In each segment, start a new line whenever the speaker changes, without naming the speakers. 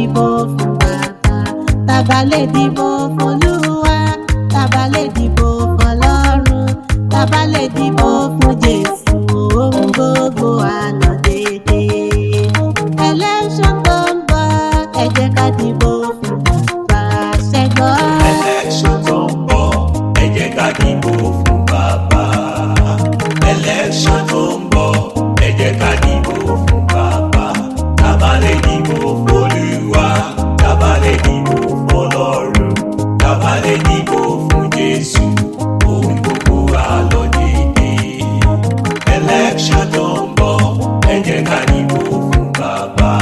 dìbò fún bàbá tàbá lè dìbò fún olúwa tàbá lè dìbò fún ọlọ́run tàbá lè dìbò fún jésù ohun gbogbo àlọ́ dédé election tó ń bọ̀ ẹ jẹ́ ká dìbò fún bàbá ṣẹ́gbọ́n.
election tó ń bọ̀ ẹ jẹ́ ká dìbò fún bàbá. election tó ń bọ̀ ẹ jẹ́ ká dìbò fún bàbá. tábà lè dìbò f'Olúwa tábà lè dìbò f'Ọlọ́run tábà lè dìbò fún Jésù ohun gbogbo á lọ dédé. election tó ń bọ̀ ẹ jẹ́ ká dìbò fún bàbá.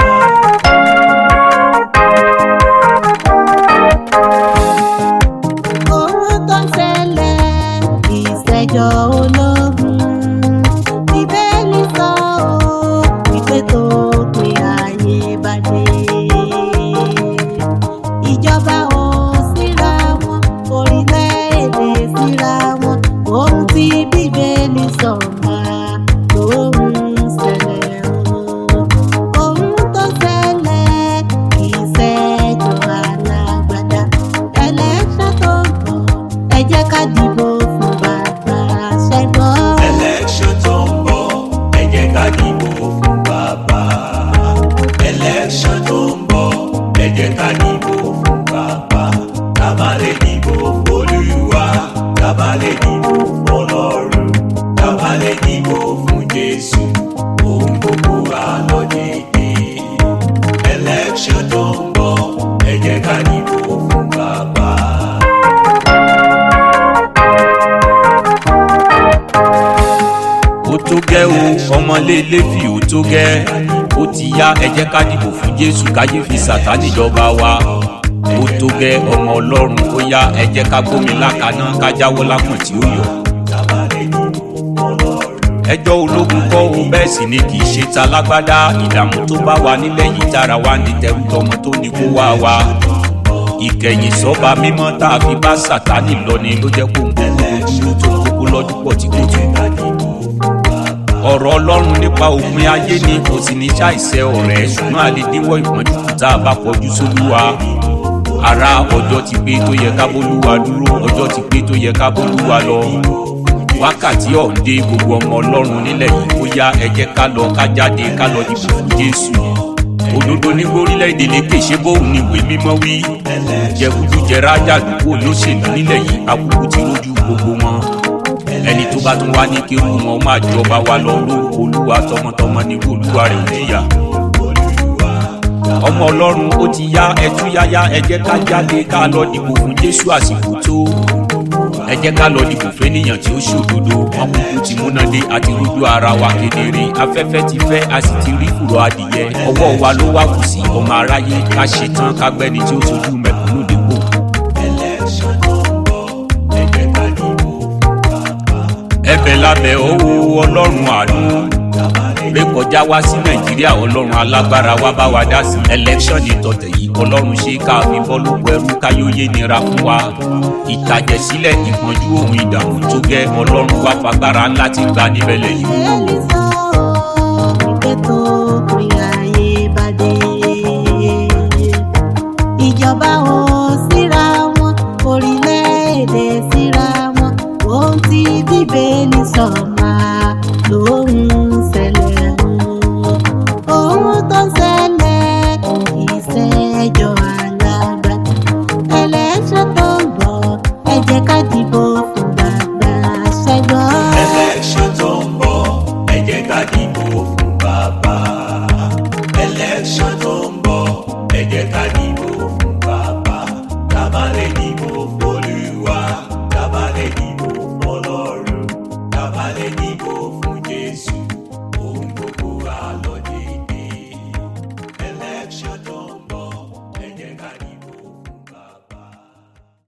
ohun tó ń ṣẹlẹ̀ ìṣẹ́jọ́ ológun bíbélì sọ ọ́ wípé tó pin ayé bá dé ìjọba ò síra wọn orílẹ̀-èdè síra wọn ohun tí bíbélì sọ máa lóhun ṣẹlẹ̀ o ohun tó ṣẹlẹ̀ ìṣẹ́jọ́ alágbádá ẹlẹ́ṣẹ̀ tó ń bọ̀ ẹ jẹ́ ká dìbò fún bàbá ṣẹ́gbọ́n.
election tó ń bọ̀ ẹ jẹ́ ká dìbò fún bàbá. election tó ń bọ̀ ẹ jẹ́ ká dìbò fún bàbá. tábà lè dìbò f'Olúwa tábà lè dìbò f'Ọlọ́run tábà lè dìbò fún Jésù ohun gbogbo á lọ dédé. election tó ń bọ̀ ẹ jẹ́ ká dìbò fún bàbá.
ó tó gẹ́ o ọmọlé lẹ́fì ó tó gẹ́ ó ti yá ẹ jẹ́ ká dìbò fún jésù káyé fi sàtánì jọba wa ó tó gẹ́ ọmọ ọlọ́run ó yá ẹ jẹ́ ká gbómi lákaná ká jáwọ́ lápọ̀n tí ó yọ.
tábà lè dìbò f'Ọlọ́run.
ẹjọ́ ológun kọ́ o bẹ́ẹ̀ sì ni kì í ṣe ta lágbádá ìdààmú tó bá wa nílẹ̀ yìí tára wa ní tẹrù tọmọ tó ní kó wá wa ìkẹyìn sọ́ba mímọ́ tá a fi bá sàtánì lọ ni ló jẹ́ kó ń kúkú dúró tó ń kókó lọ́dún pọ̀ tí kò tó ọ̀rọ̀ ọlọ́run nípa òpin ayé ni kò sì ní ṣàìṣe ọ̀rẹ́ ṣùgbọ́n a lè díwọ́ ìpọ́njú kù tá a bá kọjú sólúwa ara ọjọ́ ti pé tó yẹ ká bólúwa dúró ọjọ́ ti pé tó yẹ ká bólúwa lọ wákàtí ọ̀ǹdẹ gbogbo ọmọ ọlọ́run nílẹ̀ yìí ó yá ẹ jẹ́ ká lọ ká jáde ká lọ dìbò fún jésù òdodo ní orílẹ̀-èdè lékè ṣé bóun ni ìwé mímọ́ wí jẹkúdújẹrá jàdúgbò lóṣèlú nílẹ̀ yìí akúkú ti rójú gbogbo wọn ẹni tó bá tún wá ní kí irú wọn máa jọba wa lọ lórúkọ olúwa tọmọtọmọ ní kí olúwa rẹ̀ ò jìyà ọmọ ọlọ́run ó ti yá ẹtú yáyá ẹ jẹ́ ká jáde ká lọ dìbò fún jésù àsìkò tó ẹ jẹ́ ká lọ dìbò fẹ́nìyàn tí ó ṣòdodo wọn kúkú ti múná dé àti rújú ara wa kedere afẹ́fẹ́ ti fẹ́ a sì ti rí kùrọ̀ adìyẹ ọwọ́ wa ló wá kù sí ọmọ aráyé ká ṣetán ká gbẹ́ni tí ó sojú mẹ̀kúnnù dépò.
election tó ń bọ̀ ẹ jẹ́ ká dìbò fún bàbá.
ẹ̀bẹ̀ lábẹ́ owó ọlọ́run àánú rékọjá wá sí nàìjíríà ọlọ́run alágbára wá bá wa dá sí election ìtọ̀tẹ̀ yìí ọlọ́run ṣe ká fi bọ́ lóko ẹrú káyóyé nira fún wa ìtàjẹ̀sílẹ̀ ìpọ́njú ohun ìdààmú tó gẹ́ ọlọ́run wá fagbára ńlá ti gbà níbẹ̀ lẹ́yìn.
Bíbélì sọ wípé tó pin ayé bá dé. Ìjọba ò síra wọn, orílẹ̀-èdè síra wọn. Ohun tí Bíbélì sọ máa lóhun ṣẹlẹ̀ o. Ohun tó ń ṣẹlẹ̀ ìṣẹ́jọ́ alágbádá. Ẹlẹ́ṣẹ̀ tó ń bọ̀, ẹ jẹ́ ká dìbò fún bàbá ṣẹ́gbọ́n.
election tó ń bọ̀ ẹ jẹ́ ká dìbò fún bàbá. election tó ń bọ̀ ẹ jẹ́ ká dìbò fún bàbá. tábà lè dìbò fún